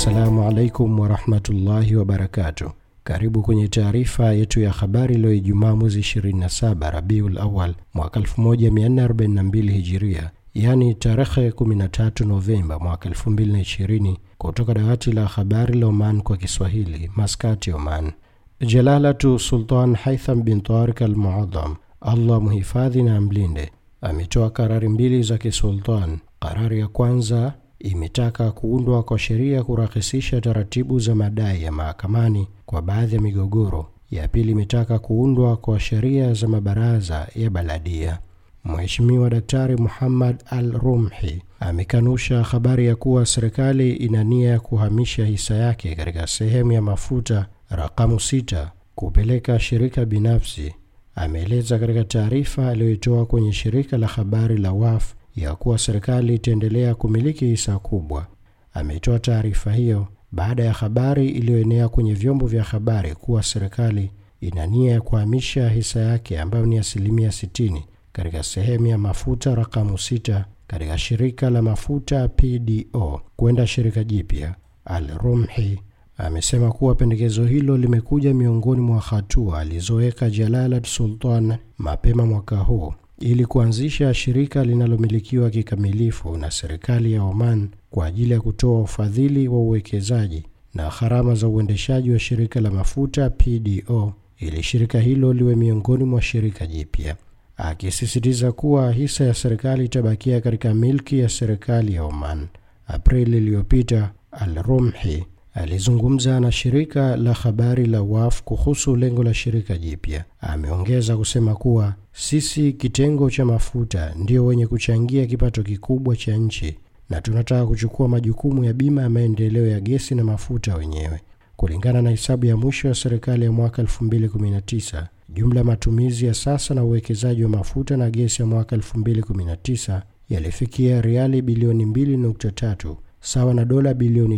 Assalamu alaikum warahmatullahi wabarakatuh. Karibu kwenye taarifa yetu ya habari leo Ijumaa mwezi 27 Rabiul Awal mwaka 1442 Hijiria, yaani tarehe 13 Novemba mwaka 2020, kutoka dawati la habari la Oman kwa Kiswahili, Maskati, Oman. Jalalatu Sultan Haitham bin Tarik al Muadham, Allah mhifadhi na amlinde, ametoa karari mbili za kisultan. Karari ya kwanza imetaka kuundwa kwa sheria kurahisisha taratibu za madai ya mahakamani kwa baadhi ya migogoro. Ya pili imetaka kuundwa kwa sheria za mabaraza ya baladia. Mheshimiwa Daktari Muhammad Al Rumhi amekanusha habari ya kuwa serikali ina nia ya kuhamisha hisa yake katika sehemu ya mafuta rakamu sita kupeleka shirika binafsi. Ameeleza katika taarifa aliyoitoa kwenye shirika la habari la WAF ya kuwa serikali itaendelea kumiliki hisa kubwa. Ametoa taarifa hiyo baada ya habari iliyoenea kwenye vyombo vya habari kuwa serikali ina nia ya kuhamisha hisa yake ambayo ni asilimia 60 katika sehemu ya mafuta rakamu sita katika shirika la mafuta PDO kwenda shirika jipya. Al-Rumhi amesema kuwa pendekezo hilo limekuja miongoni mwa hatua alizoweka Jalalat Sultan mapema mwaka huu ili kuanzisha shirika linalomilikiwa kikamilifu na serikali ya Oman kwa ajili ya kutoa ufadhili wa uwekezaji na gharama za uendeshaji wa shirika la mafuta PDO ili shirika hilo liwe miongoni mwa shirika jipya, akisisitiza kuwa hisa ya serikali itabakia katika milki ya serikali ya Oman. Aprili iliyopita, Al-Rumhi alizungumza na shirika la habari la WAF kuhusu lengo la shirika jipya. Ameongeza kusema kuwa sisi kitengo cha mafuta ndio wenye kuchangia kipato kikubwa cha nchi na tunataka kuchukua majukumu ya bima ya maendeleo ya gesi na mafuta wenyewe. Kulingana na hesabu ya mwisho ya serikali ya mwaka 2019, jumla ya matumizi ya sasa na uwekezaji wa mafuta na gesi ya mwaka 2019 yalifikia riali bilioni 2.3 sawa na dola bilioni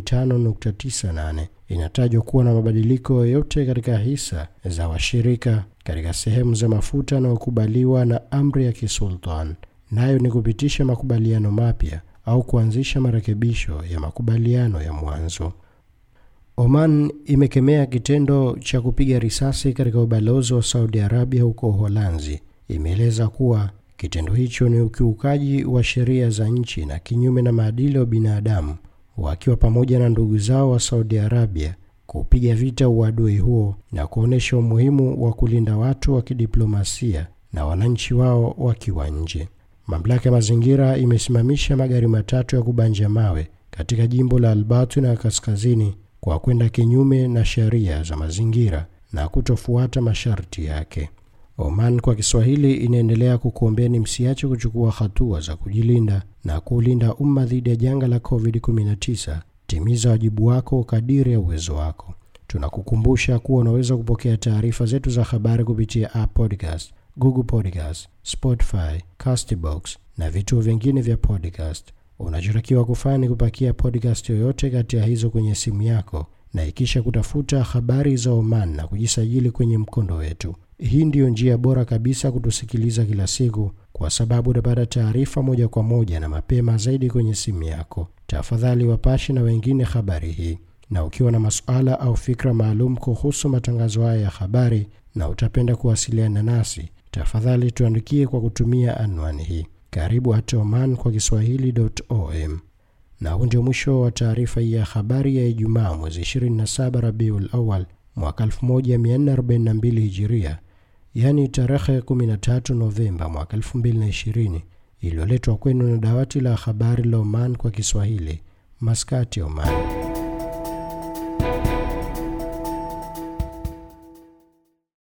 5.98. Inatajwa kuwa na mabadiliko yoyote katika hisa za washirika katika sehemu za mafuta yanayokubaliwa na amri ya kisultan, nayo ni kupitisha makubaliano mapya au kuanzisha marekebisho ya makubaliano ya mwanzo. Oman imekemea kitendo cha kupiga risasi katika ubalozi wa Saudi Arabia huko Uholanzi. Imeeleza kuwa kitendo hicho ni ukiukaji wa sheria za nchi na kinyume na maadili ya binadamu, wakiwa pamoja na ndugu zao wa Saudi Arabia kupiga vita uadui huo na kuonyesha umuhimu wa kulinda watu wa kidiplomasia na wananchi wao wakiwa nje. Mamlaka ya mazingira imesimamisha magari matatu ya kubanja mawe katika jimbo la Albatu na kaskazini kwa kwenda kinyume na sheria za mazingira na kutofuata masharti yake. Oman kwa Kiswahili inaendelea kukuombeni msiache kuchukua hatua za kujilinda na kuulinda umma dhidi ya janga la COVID-19. Timiza wajibu wako kadiri ya uwezo wako. Tunakukumbusha kuwa unaweza kupokea taarifa zetu za habari kupitia App Podcast, Google Podcast, Spotify, Castbox na vituo vingine vya podcast. Unachotakiwa kufanya ni kupakia podcast yoyote kati ya hizo kwenye simu yako na ikisha kutafuta habari za Oman na kujisajili kwenye mkondo wetu. Hii ndiyo njia bora kabisa kutusikiliza kila siku, kwa sababu utapata taarifa moja kwa moja na mapema zaidi kwenye simu yako. Tafadhali wapashe na wengine habari hii, na ukiwa na masuala au fikra maalum kuhusu matangazo haya ya habari na utapenda kuwasiliana nasi, tafadhali tuandikie kwa kutumia anwani hii karibu hata Oman kwa Kiswahili.om. Na huu ndio mwisho wa taarifa hii ya habari ya Ijumaa mwezi 27 Rabiul Awal mwaka 1442 Hijiria, yaani tarehe 13 Novemba mwaka 2020, iliyoletwa kwenu na dawati la habari la Oman kwa Kiswahili, Maskati, Oman.